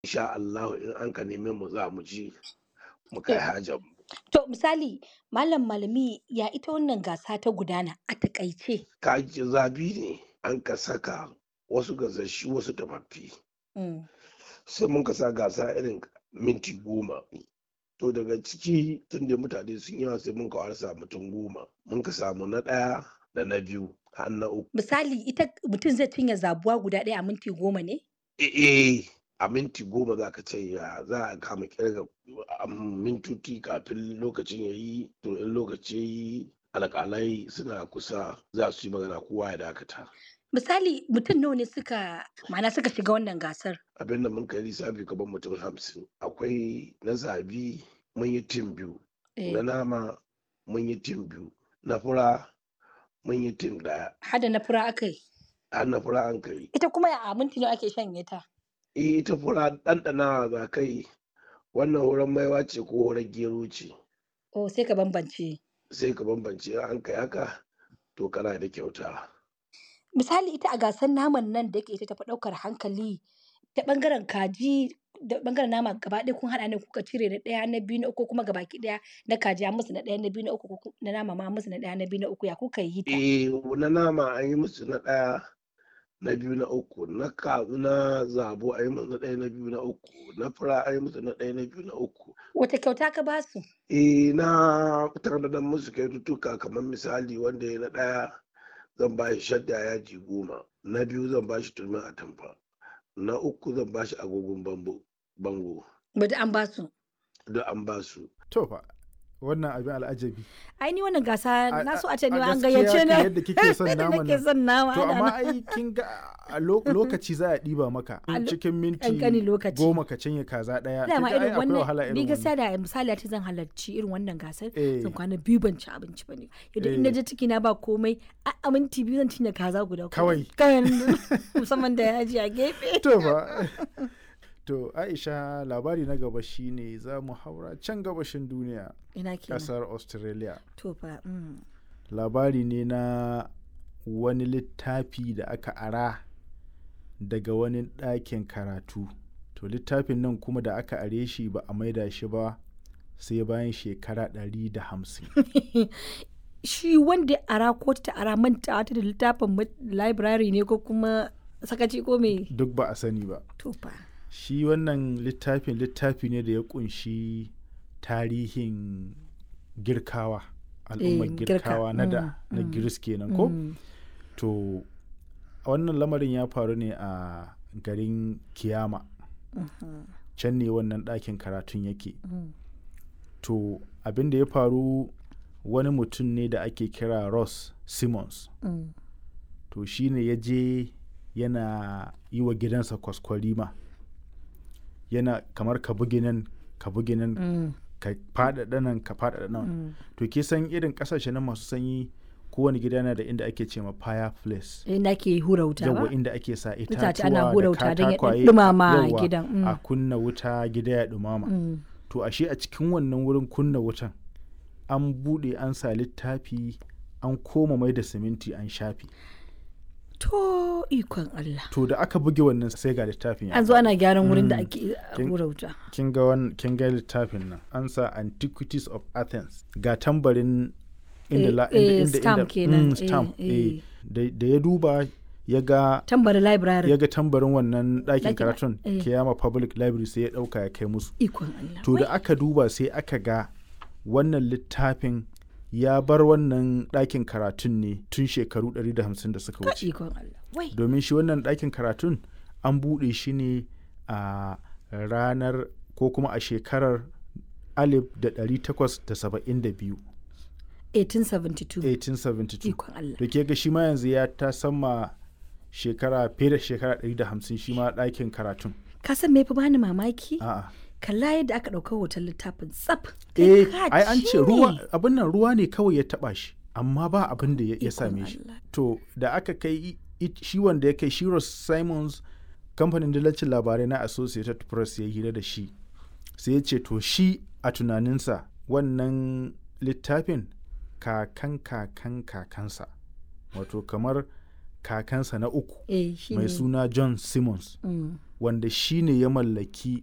insha Allah in an ka neme mu za mu ji mu kai hajar mu To misali Malam Malami ya ita wannan gasa ta gudana a takaice. kaji zabi ne an ka saka wasu gasashi wasu tafaffi Mm. sai mun ka sa gasa irin minti goma to daga ciki tun da mutane sun yawa sai mun ka warsa mutum goma mun ka samu na ɗaya da na biyu har na uku Misali ita mutum zai cinye zabuwa guda ɗaya a minti goma ne? eh a minti goma za ka ce ya za a kama kirga a mintoci kafin lokacin ya yi to in lokaci ya yi alƙalai suna kusa za su yi magana kowa ya dakata Misali mutum nawa ne suka ma'ana suka shiga wannan gasar? abinda mun kai lissafi gaban mutum hamsin akwai na zabi mun yi tim biyu Eh, na nama mun yi tim biyu na fura mun yi tim ɗaya Hada na fura aka yi. har na fura an kai Ita kuma a minti nawa ake shanye ta? Eh, ita fura ɗanɗana za kai wannan horon maiwa ce ko horon gero ce Oh sai ka bambance. sai ka bambance in an kai haka to kana da kyauta Misali ita a gasar naman nan da yake ita tafi ɗaukar hankali ta ɓangaren kaji da ɓangaren nama gaba ɗaya kun haɗa ne kuka cire na ɗaya na biyu na uku kuma gabaki ɗaya na kaji an musu na ɗaya na biyu na uku ko ku- na nama ma an musu na ɗaya na biyu na uku ya kuka yi ta? eh na nama an yi musu na ɗaya na biyu na uku na kazu na zabo an yi musu na ɗaya na biyu na uku na fura an yi musu na ɗaya na biyu na uku Wata kyauta ka ba su? eh na tanadar musu kyaututtuka kamar misali wanda ya na ɗaya zan ba shi shadda yaji goma na biyu zan ba shi turmin atamfa na uku zan ba shi agogon bambo bango Bada an ba su. duk an ba su To fa wannan abin al'ajabi. Ai ni wannan gasa A- na so a- a ce ni a ma an gaskiya gayyace kan na. yadda kike son Yadda naman nake nan. son nama. To ana amma nan. ai kin ga a lo- lokaci za a ɗiba maka A lo- cikin minti ƙanƙanin lokaci. goma ka cinye kaza ɗaya. Dama Kin ga ai irin akwai wahala wannan ni irin gaskiya wannan. da misali ta zan halarci irin wannan gasar Eh. zan kwana biyu ban ci abinci ba ne yadda in Eh. je ciki na ba komai a a minti biyu zan cinye kaza guda Kawai. kawai musamman da yaji a gefe To fa. To Aisha labari na gaba shine za mu haura can gabashin duniya ina kenan ƙasar Australia. to fa mm. labari ne na wani littafi da aka ara daga wani ɗakin karatu to littafin nan kuma da aka are shi ba a maida shi ba sai bayan shekara 150 shi wanda ara ko ta ara manta ta da littafin ma- library ne ko kuma sakaci ko me duk ba a sani ba to fa shi wannan littafin littafi ne da ya kunshi tarihin girkawa al'ummar Eh, girka, girkawa na da mm, na mm, giris kenan ko Mm. to wannan lamarin ya faru ne a garin kiyama can ne wannan ɗakin karatun yake Mm. to abin da ya faru wani mutum ne da ake kira ross simmons Mm. to shi ne ya je yana yi wa gidansa kwaskwarima yana kamar ka bugi nan ka bugi nan Mm. ka faɗaɗa nan ka faɗaɗa nan Mm. to ke san irin ƙasashe nan masu sanyi kowane gida yana da inda ake ce ma fireplace inda ke hura wuta ba yawa inda ake sa Itace itatuwa ana hura da wuta don ya katakwaye ɗumama yawa, gidan, mm. a kunna wuta gida ya ɗumama Mm. to ashe a cikin wannan wurin kunna wutan an buɗe an sa littafi an koma mai da siminti an shafi to ikon Allah to da aka buge wannan sai ga littafin ya an zo faɗi. ana gyaran wurin da Mm. ake Kin- hura wuta kin ga wan- kin ga littafin nan an sa antiquities of athens ga tambarin inda Eh, la, eh, inda, inda, stamp inda, kenan, mm, eh, stamp, eh. eh. Da, da ya duba ya ga tambari library ya ga tambarin wannan ɗakin Ɗakin- karatun eh. kiyama public library sai ya ɗauka ya kai musu ikon Allah to da Wai, aka duba sai aka ga wannan littafin ya bar wannan ɗakin karatun ne tun shekaru 150 da suka ka wuce ikon Allah wai domin shi wannan ɗakin karatun an buɗe shi ne a ranar ko kuma a shekarar 1872 1872 1872 ikon Allah da ke ga shi ma yanzu ya ta sama shekara fiye da shekara 150 shi ma ɗakin karatun ka san me fa bani mamaki a'a kalla yadda aka ɗauka hoton littafin tsaf eh Kai ka ai an ce ne. ruwa abin nan ruwa ne kawai ya taba shi amma ba abin da ya ya Ikon same shi Allah. to da aka kai i- i- shi wanda ya kai shi Ross Simons kamfanin dillacin labarai na Associated Press ya hira da shi sai ya ce to shi a tunaninsa wannan littafin kakan kakan kakansa wato kamar kakansa na uku eh shi mai ne suna john simmons mm. wanda shi ne ya mallaki